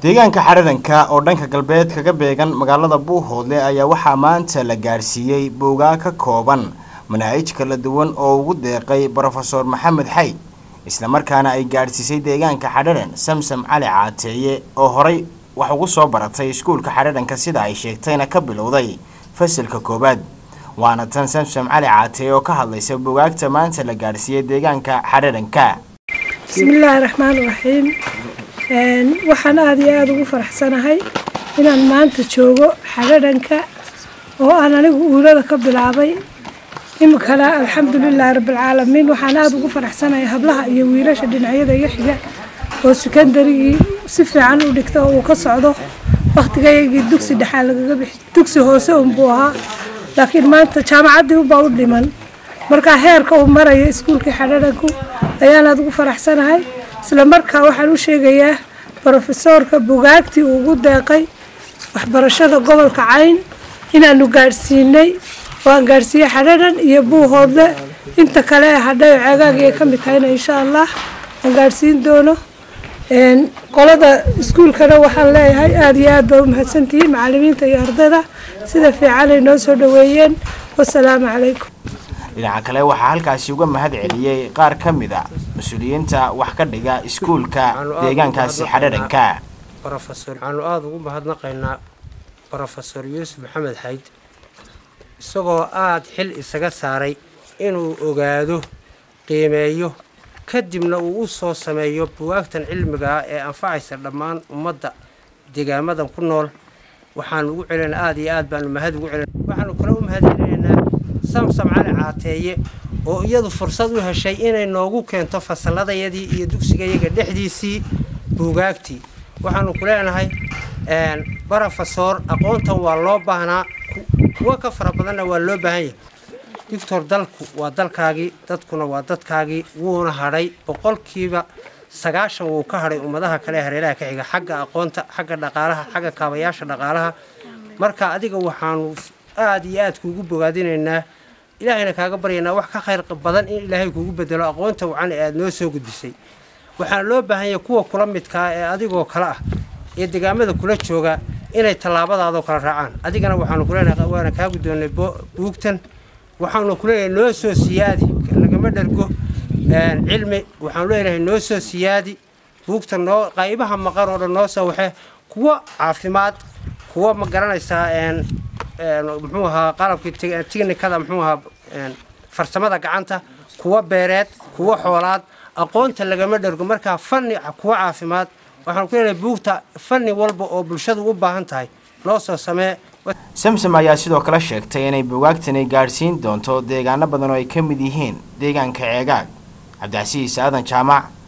deegaanka xaradanka oo dhanka galbeed kaga beegan magaalada buuhoodle ayaa waxaa maanta la gaadhsiiyey boogaa ka kooban manaahij kala duwan oo ugu deeqay brofesor maxamed xayd islamarkaana ay gaadhsiisay deegaanka xadharan samsam cali caateeye oo horay wax ugu soo baratay iskuulka xadharanka sida ay sheegtayna ka bilowday fasalka koowaad waana tan samsam cali caateeye oo ka hadlaysa bogaagta maanta la gaadhsiiyey deegaanka xadharanka bismillaahi raxmaan raxiim waxaan aada iyo aada ugu faraxsanahay inaan maanta joogo xadharanka oo aan anigu uulada ka bilaabay iminkana alxamdulilaahi rabbilcaalamiin waxaan aada ugu faraxsanahay hablaha iyo wiilasha dhinacyada iga xiga oo sekondarigii si fiican u dhigta oo uu ka socdo wakhtigaygii dugsi dhexaa lagaga bixi dugsi hoose unbuu ahaa laakiin maanta jaamacaddii ubaa u dhiman markaa heerka uu maraya iskuulkii xadharanku ayaan aada ugu faraxsanahay isla markaa waxaan u sheegayaa brofesoorka bugaagtii uu ugu deeqay waxbarashada gobolka cayn inaanu gaadhsiinay waan gaadhsiiyey xadharan iyo buuhoodle inta kale ee hadhayo ceegaagii ay ka mid tahayna insha allah aan gaadhsiin doono qolada iskuulkana waxaan leeyahay aada iyo aad baa u mahadsantihiin macalimiinta iyo ardayda sida fiican ay noo soo dhaweeyeen wasalaamu calaykum dhinaca kale waxaa halkaasi uga mahad celiyey qaar ka mid a mas-uuliyiinta wax ka dhiga iskuulka deegaankaasi xadharanka waxaanu aada ugu mahadnaqaynaa brofesor yuusuf maxamed xayd isagoo aada xil isaga saaray inuu ogaado qiimeeyo kadibna uu u soo sameeyo buwaagtan cilmiga ah ee anfacaysa dhammaan ummadda deegaamadan ku nool waxaanu ugu celina aada iyo aad baanu mahad ugu celina waxaanu kale u mahad celinaynaa samsam cali caateeye oo iyadu fursad u heshay inay noogu keento fasalladayadii iyo dugsigayaga dhexdiisii buugaagtii waxaanu ku leenahay brofesor aqoontan waa loo baahnaa kuwo ka fara badanna waa loo baahan yahay doctor dalku waa dalkaagii dadkuna waa dadkaagii wuuna hadhay boqolkiiba sagaashan wuu ka hadhay ummadaha kale ee hareeraha ka xiga xagga aqoonta xagga dhaqaalaha xagga kaabayaasha dhaqaalaha marka adiga waxaanu aada iyo aad kuugu bogaadinaynaa ilaahayna kaaga baryaynaa wax ka khayr badan in ilaahay kuugu bedelo aqoonta wacan ee aada noo soo gudbisay waxaana loo baahan yahay kuwa kula midkaa ee adigoo kale ah ee deegaamada kula jooga inay tallaabadaadoo kala raacaan adigana waxaanu kuleenahay waana kaa guddoonnay buugtan waxaanu kuleeyahay noo soo siyaadi lagama dhargo cilmi waxaanu leenahay noo soo siyaadi buugta noo qaybaha maqan oo dhan noo soo waxe kuwa caafimaad kuwa ma garanaysaa muxuu ahaa qalabkii tiknikada muxuu ahaa farsamada gacanta kuwa beereed kuwa xoolaad aqoonta lagama dhargo markaa fanni kuwa caafimaad waxaanu ku leenahay buugta fanni walba oo bulshadu u baahan tahay noo soo samee samsam ayaa sidoo kale sheegtay inay bugaagtani gaadhsiin doonto deegaano badan oo ay ka mid yihiin deegaanka ceegaag cabdicasiis aadan jaamac